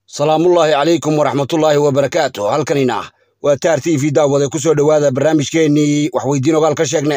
salaamullaahi calaykum waraxmatullaahi wabarakaatu halkanina waa taar t v daawade ku soo dhowaada barnaamijkeennii waxweydiin ogaal ka sheegne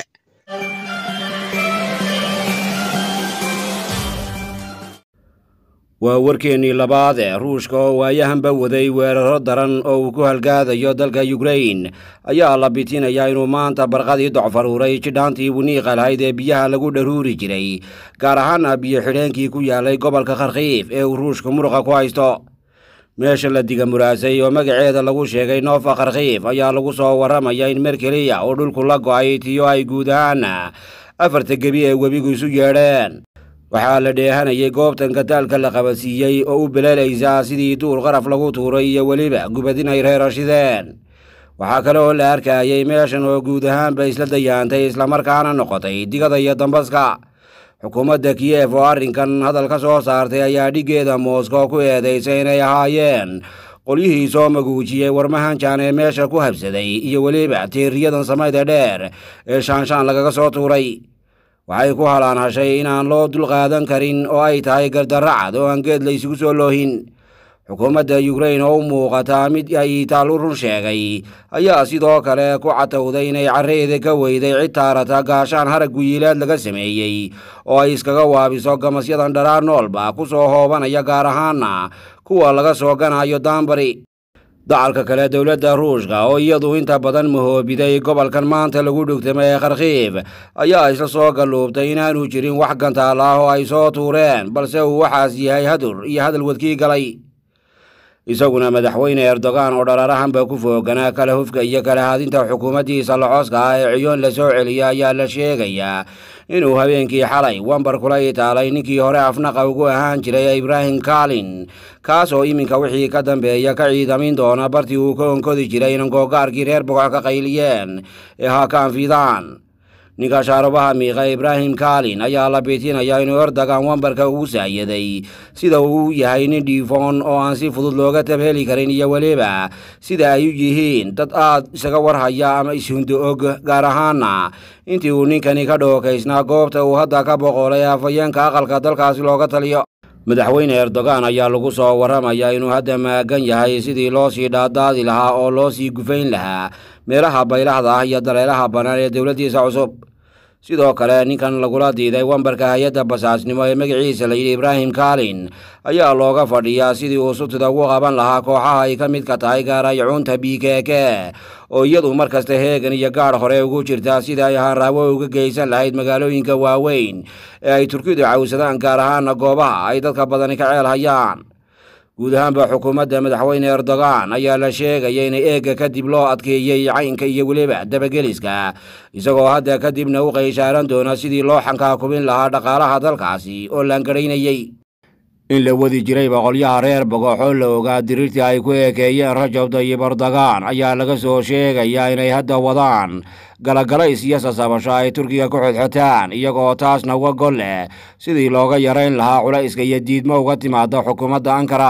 waa warkeennii labaad ee ruushka oo waayahanba waday weeraro daran oo uu ku halgaadayo dalka yukrain ayaa la bitinayaa inuu maanta barqadii docfaruuray jidhaantii winiiqa lahayd ee biyaha lagu dharuuri jiray gaar ahaana biyo xidheenkii ku yaalay gobolka kharkiif ee uu ruushka muruqa ku haysto meesha la diga muraasay oo magaceeda lagu sheegay noofa kharkiif ayaa lagu soo warramaya in mer keliya oo dhulku la go'ay tiyo ay guud ahaan afarta gebi ee webigu isu yeedheen waxaa la dheehanayay goobtan gataalka la qabadsiiyey oo u beleelaysaa sidii duul qaraf lagu tuuray iyo weliba gubadin ay reerashideen waxaa kale oo la arkayay meeshan oo guud ahaanba isla dayaantay islamarkaana noqotay digada iyo dambaska xukuumadda kiyef oo arrinkan hadal ka soo saartay ayaa dhiggeeda mooskow ku eedaysay inay ahaayeen qolyihii soo maguujiyey warmahanjan ee meesha ku habsaday iyo weliba tiiriyadan samayda dheer ee shaanshaan lagaga soo tuuray waxay ku halaan hashay inaan loo dulqaadan karin oo ay tahay gardarracad oo aan geed la isugu soo loohin xukuumadda yukrain oo u muuqataa mid ay taal u run sheegay ayaa sidoo kale ku catowday inay carreeda ka weyday cid taarata gaashaan harag guyiilaad laga sameeyey oo ay iskaga waabiso gamasyadan dharaar noolba ku soo hoobanaya gaar ahaana kuwa laga soo ganayo daanbari dacalka kale dowladda ruushka oo iyadu inta badan mahoobiday gobolkan maanta lagu dhugtamay ee kharkiif ayaa isla soo galluubtay inaanu jirin wax gantaal ah oo ay soo tuureen balse uu waxaas yahay hadur iyo hadal wadkii galay isaguna madaxweyne erdogan oo dhararahanba ku fooganaa kala hufka iyo kala haadinta xukuumaddiisa lacooska ah ee ciyoon la soo celiya ayaa la sheegayaa inuu habeenkii xalay wambar kula itaalay ninkii hore afnaqa ugu ahaan jiray ibraahim kalin kaas oo iminka wixii ka dambeeya ka ciidamin doona bartii uu ka onkodi jiray inankoogaarkii reer bogoc ka qayliyeen ee haakaan fidaan ninka shaarubaha miiqa ibraahim kalin ayaa la biitinayaa inuu erdogan wambarka ugu saayaday sida uu yahay nin dhiifoon oo aan si fudud looga tabheli karin iyo weliba sida ay u yihiin dad aad isaga warhaya ama ishundo og gaar ahaana intii uu ninkani ka dhookaysnaa goobta uu hadda ka boqolay afhayeenka aqalka dalkaasi looga taliyo madaxweyne erdogan ayaa lagu soo warramayaa inuu hadda maagan yahay sidii loo sii dhaadaadi lahaa oo loo sii gufayn lahaa meelaha baylahda ah iyo daleelaha bannaan ee dowladdiisa cusub sidoo kale ninkan lagula diiday wambarka hay-adda basaasnimo ee magaciisa layidhi ibraahim kalin ayaa looga fadhiyaa sidii uu sutida ugu qaban lahaa kooxaha ay ka midka tahay gaaraycuunta b k k oo iyadu mar kasta heegan iyo gaadh hore ugu jirtaa sida ay haanraawo uga geysan lahayd magaalooyinka waaweyn ee ay turkidu cawsadaan gaar ahaana goobaha ay dadka badani ka ceel hayaan guud ahaanba xukuumadda madaxweyne erdogan ayaa la sheegaya in eegga kadib loo adkeeyey caynka iyo weliba dabageliska isagoo hadda kadibna u qayshaaran doona sidii loo xankaakubin lahaa dhaqaalaha dalkaasi oo laangaraynayey in la wadi jiray boqolyaha reer bogoxoo la ogaa diriirtii ay ku eekeeyeen rajab tayyib erdogan ayaa laga soo sheegayaa inay hadda wadaan galagalays iyo sasabasho ay turkiga ku xodxotaan iyagoo taasna uga gol leh sidii looga yarayn lahaa culayska iyo diidmo uga timaada xukuumadda ankara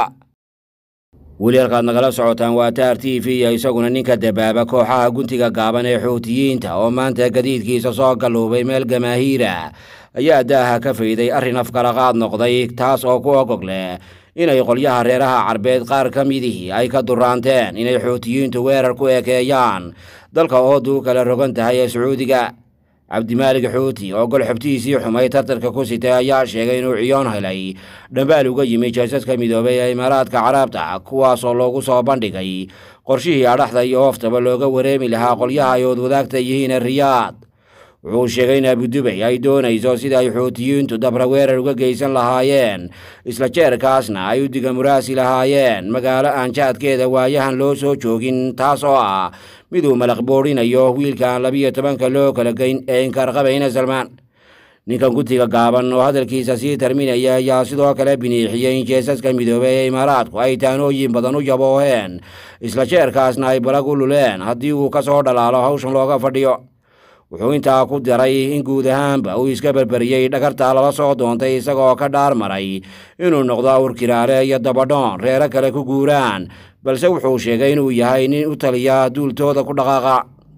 weli halkaad nagala socotaan waa taar t v iyo isaguna ninka dabaaba kooxaha guntiga gaaban ee xuutiyiinta oo maanta gadiidkiisa soo galluubay meel gamaahiira ayaa daaha ka fayday arrin afkalaqaad noqday taas oo ku ogog leh inay qolyaha reeraha carbeed qaar ka midihii ay ka duraanteen inay xuutiyiintu weerar ku ekeeyaan dalka oodu kala rogan tahay ee sacuudiga cabdimaalig xuuti oo gol xubtihiisii xumay tartarka ku sitay ayaa sheegay inuu ciyoon helay dhambaal uga yimi jeesaska midoobay ee imaaraadka carabta kuwaasoo loogu soo bandhigay qorshihii adhaxda iyo ooftaba looga wareemi lahaa qolyaha ay oodwadaagta yihiin riyaad wuxuu sheegay in abudubay ay doonayso sida ay xuutiyiintu dabra weerar uga geysan lahaayeen isla jeerkaasna ay u diga muraasi lahaayeen magaalo aan jaadkeeda waayahan loo soo joogin taas oo ah miduu malaq boodhinayo wiilkaan labiyo tobanka loo kala geyn ee inkaarqabayna salmaan ninkan gutiga gaaban oo hadalkiisa sii tarminaya ayaa sidoo kale biniixiyey in jeesaska midoobey ee imaaraadku ay taanooyin badan u jabooheen isla jeerkaasna ay balag u luleen haddii uu ka soo dhalaalo hawshan looga fadhiyo wuxuu intaa ku daray in guud ahaanba uu iska berberiyey dhagartaa lala soo doontay isagoo ka dhaar maray inuu noqdo awrkiraale iyo dabadhoon reero kale ku guuraan balse wuxuu sheegay inuu yahay nin u taliya duultooda ku dhaqaaqa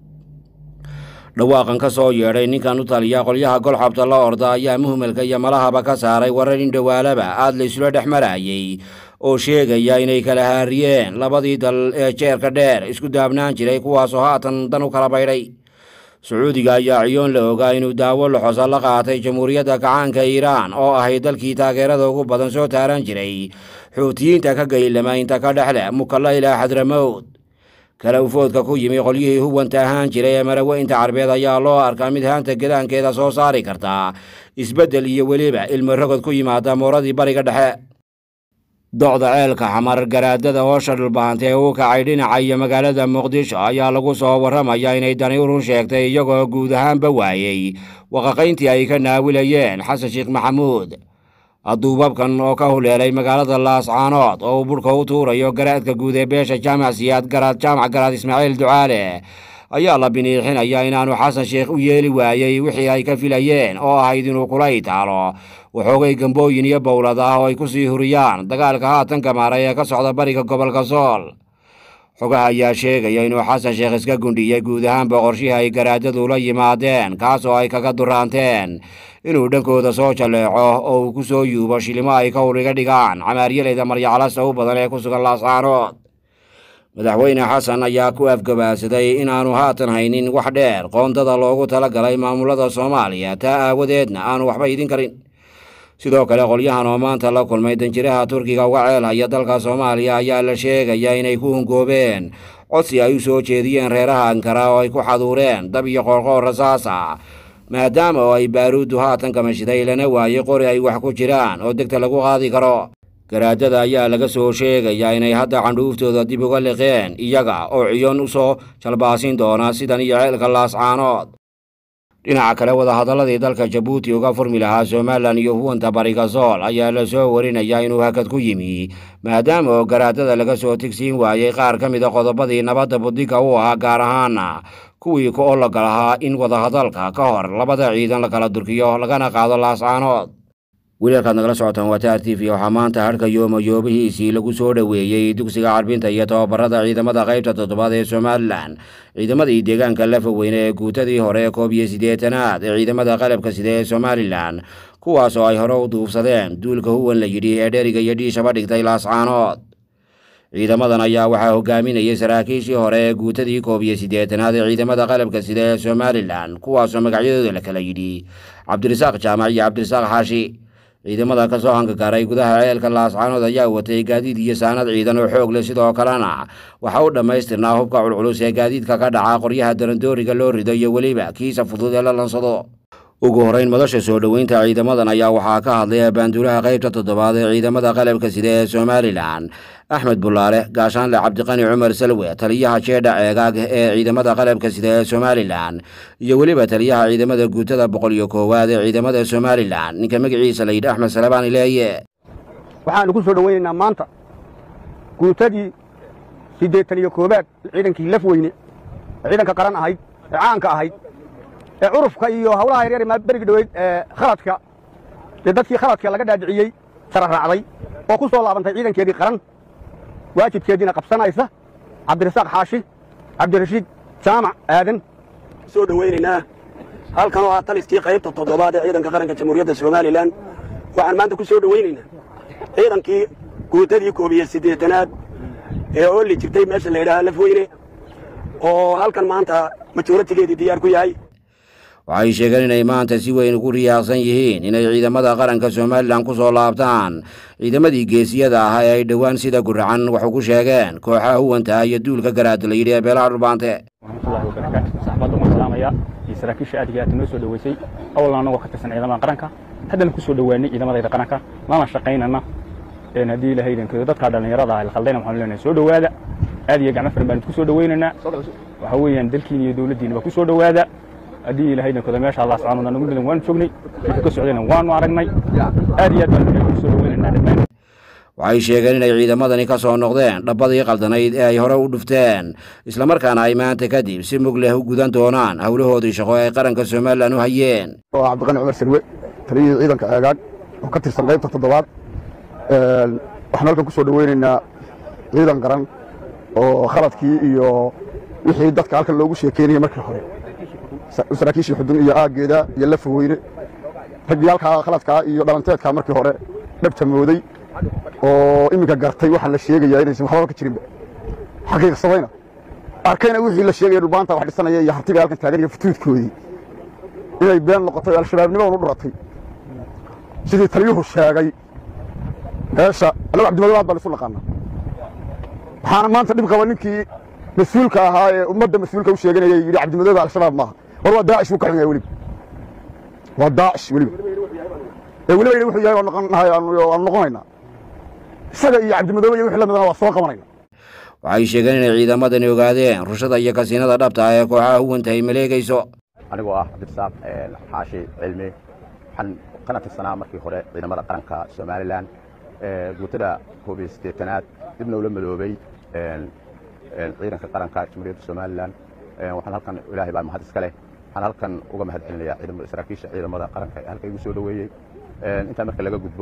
dhawaaqan ka soo yeedhay ninkan u taliya qolyaha golxabta la orda ayaa muhmelka iyo malahaba ka saaray warar in dhowaalaba aad la isula dhex marayey oo sheegaya inay kala haariyeen labadii dal ee jeerka dheer isku daabnaan jiray kuwaasoo haatan dan u kala baydhay sacuudiga ayaa ciyoon la ogaa inuu daawo laxosa la qaatay jamhuuriyadda gacaanka iiraan oo ahay dalkii taageerada ugu badan soo taaran jiray xuutiyiinta ka gaylama inta ka dhexleh mukalla ilaa xadramowd kala ufoodka ku yimi qolyihii huwanta ahaan jiray ee maraweynta carbeed ayaa loo arkaa mid haanta gedaankeeda soo saari karta isbeddel iyo weliba ilmo rogod ku yimaada mooradii bariga dhexe docda ceelka xamar garaadada hoosha dhulbaantee uu kacay dhinaca iyo magaalada muqdisho ayaa lagu soo warramaya inay dani u run sheegtay iyagoo guud ahaanba waayey waqaqayntii ay ka naawilayeen xasan sheekh maxamuud duubabkan oo ka huleelay magaalada laascaanood oo uu budhka u tuurayo garaadka guud ee beesha jaamac siyaad garaad jaamac garaad ismaaciil ducaale ayaa la biniixinaya inaanu xasan sheekh u yeeli waayey wixii ay ka filayeen oo ahayd inuu kula itaalo waxoogay gambooyin iyo bowlad ah oo ay ku sii huriyaan dagaalka haatan gamaaray ee ka socda bariga gobolka sool xogaha ayaa sheegaya inuu xasan sheekh iska gundhiyey guud ahaanba qorshihii ay garaadadu la yimaadeen kaasoo ay kaga duraanteen inuu dhankooda soo jalleeco oo uu ku soo yuubo shilimo ay ka huriga dhigaan camaaryaleyda maryaclasta u badan ee ku sugan laascaanood madaxweyne xasan ayaa ku afgabaadsaday inaanu haatan haynin wax dheer qoondada loogu tala galay maamulada soomaaliya taa aawadeedna aanu waxba idin karin sidoo kale qolyahan oo maanta la kulmay danjiraha turkiga uga ceelhaya dalka soomaaliya ayaa la sheegaya inay ku hungoobeen codsi ay u soo jeediyeen reeraha ankara oo ay ku xaduureen dab iyo qoorqoor rasaasa maadaama oo ay baaruuddu haatan kamashiday lana waayey qori ay wax ku jiraan oo degta lagu qaadi karo garaadada ayaa laga soo sheegayaa inay hadda candhuuftooda dib uga liqeen iyaga oo ciyoon u soo jalbaasin doona sidan iyo ceelka laascaanood dhinaca kale wadahadalladii dalka jabuuti uga furmi lahaa somalilan iyo huwanta bariga sool ayaa la soo warinayaa inuu hakad ku yimi maadaama oo garaadada laga soo tigsiin waayey qaar ka mida qodobadii nabadda buddiga u ahaa gaar ahaana kuwii ku ologa lahaa in wadahadalka ka hor labada ciidan la kala durkiyo lagana qaado laascaanood wiilalkaad nagala socotaan waa taar t v waxaa maanta hadhka yoomayoobihiisii lagu soo dhoweeyey dugsiga carbinta iyo tababarada ciidamada qaybta toddobaad ee somalilan ciidamadii deegaanka lafaweyne ee guutadii hore ee koob iyo siddeetanaad ee ciidamada qalabka sida ee somalilan kuwaas oo ay hore u duufsadeen duulka huwan la yidhi ee dheriga iyo dhiishaba dhigtay laascaanood ciidamadan ayaa waxaa hogaaminayay saraakiishii hore ee guutadii koob iyo siddeetanaad ee ciidamada qalabka sida ee somalilan kuwaasoo magacyadooda la kala yidhi cabdirasaaq jaamac iyo cabdirasaaq xaashi ciidamada ka soo hangagaaray gudaha ceelka laascaanood ayaa watay gaadiid iyo saanad ciidan oo xoog leh sidoo kalena waxa u dhammaystirnaa hubka culculus ee gaadiidka ka dhaca qoryaha darandooriga loo rido iyo weliba kiisa fudud ee la lansado ugu horrayn madasha soo dhoweynta ciidamadan ayaa waxaa ka hadlay abaanduulaha qaybta toddobaad ee ciidamada qalabka sida ee somalilan axmed bulaale gaashaanle cabdiqani cumar salwe taliyaha jeedha ceegaag ee ciidamada qalabka sida ee somalilan iyo weliba taliyaha ciidamada guutada boqol iyo koowaad ee ciidamada somalilan ninka magaciisa la yidhi axmed salabaani leeye waxaannu ku soo dhoweynaynaa maanta guutadii siddeetan iyo koowaad ciidankii laf weyne ee ciidanka qaran ahayd ee caanka ahayd ee curufka iyo hawlaha yaryar ee berigi dhoweyd ee khaladka ee dadkii khaladka laga dhaadhiciyey sara raacday oo ku soo laabantay ciidankeedii qaran waajibkeediina qabsanaysa cabdirasaaq xaashi cabdirashiid jaamac aadan soo dhowaynaynaa halkan oo ah taliskii qaybta toddobaad ee ciidanka qaranka jamhuuriyadda somalilan waxaan maanta ku soo dhowaynaynaa ciidankii guutadii koob iyo siddeetanaad ee ooli jirtay meesha la yidhaaha lafweyne oo halkan maanta majooratigeedii diyaar ku yahay waxay sheegeen inay maanta si weyn ugu riyaaqsan yihiin inay ciidamada qaranka somalilan ku soo laabtaan ciidamadii geesiyada ah ee ay dhowaan sida guracan wax ugu sheegeen kooxaha huwanta iyo duulka garaada la yidhi ee beelaha dhulbaante waraxmatullahi wabarakaatu saxaabadda umaan salaamaya iyo saraakiisha aad iyo aad noo soo dhoweysay awalna annagoo ka tirsan ciidamada qaranka haddana ku soo dhowaanay ciidamadayda qaranka lana shaqaynana haddii ilahay idankeedo dadkaa dhallinyarada ah khaldayna waxaanu leenahay soo dhowaada aad iyo gacmo firan baan idinku soo dhowaynaynaa waxa weeyaan dalkiina iyo dowladdiina baa ku soo dhowaada haddii ilahay idankooda meesha allah subxaana nagu dhidan waanu joognay markii ka socdayna waanu aragnay aad iyo aad baan ku soo dhowaynaynaa dhammaan waxay sheegeen inay ciidamadani ka soo noqdeen dhabbadii qaldanayd ee ay hore u dhufteen islamarkaana ay maanta kadib si mug leh u gudan doonaan howlahoodii shaqo ay qaranka somalilan u hayeen oo cabdiqani cumar sarwe taliyihii ciidanka eegaag oo ka tirsan qaybta toddobaad waxaan halkan ku soo dhoweynaynaa ciidan qaran oo khaladkii iyo wixii dadka halkan loogu sheekeynayay markii hore saraakiishii xudun iyo aaggeeda iyo lafaweyne raggii halkaa khaladkaa iyo dhalanteedkaa markii hore dhabta mooday oo iminka gartay waxaa la sheegayaa inaysan waxbaba ka jirinba xaqiiqsadayna arkayna wixii la sheegaya dhulbaanta wax dhisanaya iyo hartiga halkan taagan iyo futuudkoodii inay been noqotay oo al-shabaabnimadan u dhuratay sidii taliyuhu sheegay meesha annagu cabdimadoobaad baan isu naqaana waxaana maanta dhib qaba ninkii mas-uulka ahaa ee ummadda mas-uulka u sheeganayay yidhi cabdimadoobe al-shabaab maaha war waa daacish buu ka xun yahay weliba waa daacish weliba ee weliba yidhi wuxuu yahay noqonahay aanu noqonaynaa isaga iyo cabdimadoobe iyo wixii la midana waa soo qabanayna waxay sheegeen inay ciidamadani ogaadeen rushada iyo kasiinada dhabta ah ee kooxaha huwanta ay maleegayso anigoo ah cabdirasaaq xaashi cilmi waxaan kana tirsanaa markii hore ciidamada qaranka somalilan guutada koob iyo siddeetanaad dibna ula madoobay ciidanka qaranka jamhuuriyadda somalilan waxaan halkan ilaahay baa mahad iska leh waxaan halkan uga mahad celinayaa ciidamada saraakiisha ciidamada qaranka ee halka igu soo dhoweeyey intaa marka laga gudbo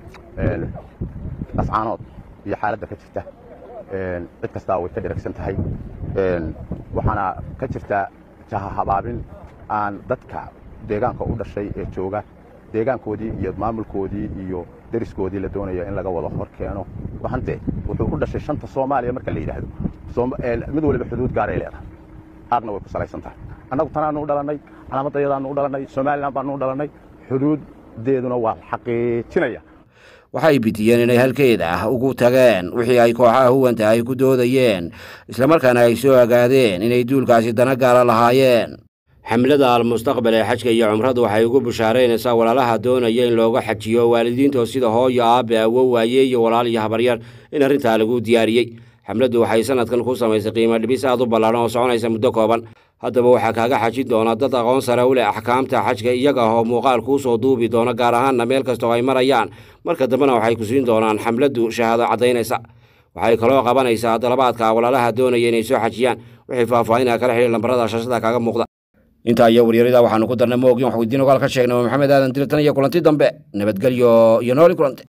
ascaanood iyo xaaladda ka jirta cid kastaa way ka dheragsan tahay waxaana ka jirta jahahabaabin aan dadka deegaanka u dhashay ee jooga deegaankoodii iyo maamulkoodii iyo deriskoodii la doonayo in laga wada hor keeno waxante wuxuu u dhashay shanta soomaaliya marka la yidhaahdo mid waliba xuduud gaaray leedahay aadna way ku salaysan tahay annagu tanaanu u dhalannay calaamadayadaanu u dhalannay somalilan baanu u dhalannay xuduuddeeduna waa xaqiijinaya waxay bidiyeen inay halkeeda ah ugu tageen wixii ay kooxaha huwanta ay ku doodayeen islamarkaana ay soo ogaadeen inay duulkaasi dana gaara lahaayeen xamlada almustaqbal ee xajka iyo cumradu waxay ugu bushaaraynaysaa walaalaha doonaya in looga xajiyo waalidiintoo sida hooyo aabe awo waaye iyo walaal iyo habaryar in arrintaa lagu diyaariyey xamladdu waxay sanadkan ku samaysay qiimo dhibis aad u ballaadhan oo soconaysa muddo kooban haddaba waxaa kaaga xajin doona dad aqoon sare u leh axkaamta xajka iyaga oo muuqaal kuu soo duubi doona gaar ahaanna meel kastoo ay marayaan marka dambena waxay ku siin doonaan xamladdu shahaado caddaynaysa waxay kaloo qabanaysaa dalabaadka walaalaha doonaya inay soo xajiyaan wixii faahfaahinaa kala xidhiir lambarada shashada kaaga muuqda intaa iyo waryarida waxaanu ku darnay moogin wax weydiin ogaal ka sheegnay waa maxamed aadan dirtan iyo kulanti dambe nabadgelyo iyo nooli kulante